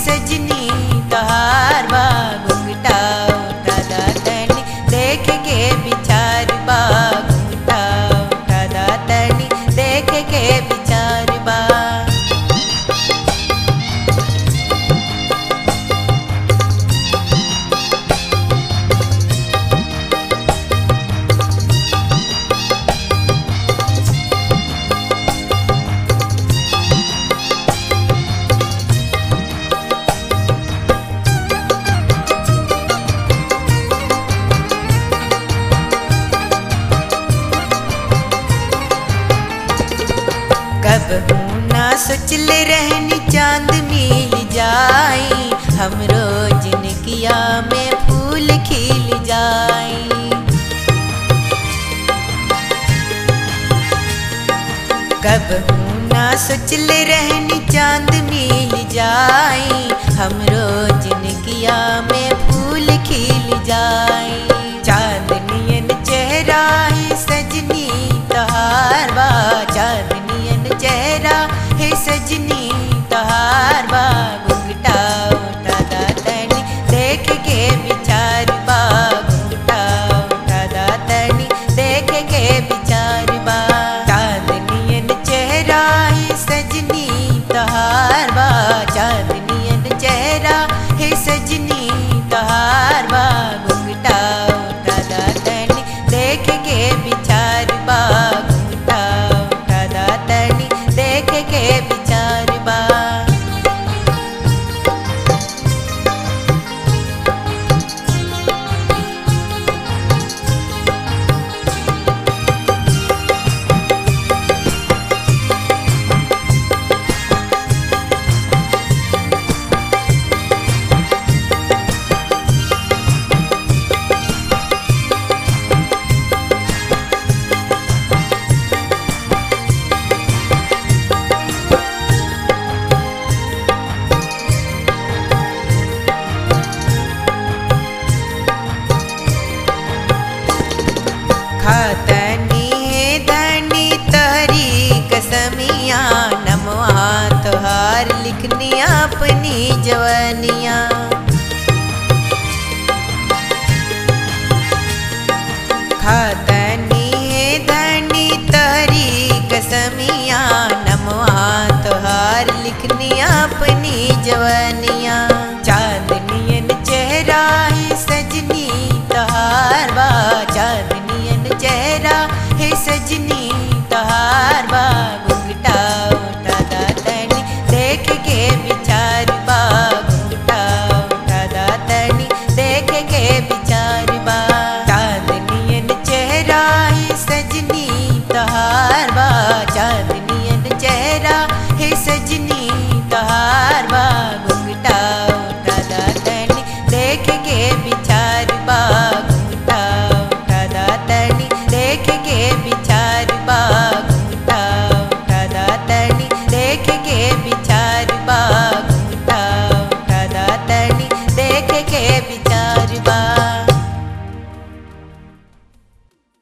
सजनी तहार बा घुंघटा उठा दा तनी देख के विचार बा घुंघटा उठा दा तनी देख के विचार बा कब ना सोचले रहनी चांद मिल जाई हमरो जिनकिया में फूल खिल जाई कब ना सोचले रहनी चांद मिल जाई हमरो जिनकिया में फूल खिल जाई चांदनियन चेहरा है सजनी तहार बा चांदनियन चेहरा है सजनी तहार बा घुंघटा उठा दा तनी देख के विचार बा घुंघटा उठा दा तनी देख के विचार बा चांदनियन चेहरा है सजनी तहार बा चांदनियन चेहरा है सजनी तहार बा घुंघटा उठा दा तनी देख के विचार बा घुंघटा उठा दा तनी देख के विचार बा खातनी है धनी तहरी कसमिया नमवा तोहार लिखनी अपनी जवनिया खातनी है धनी तहरी कसमिया नमवा तोहार लिखनी अपनी जवनिया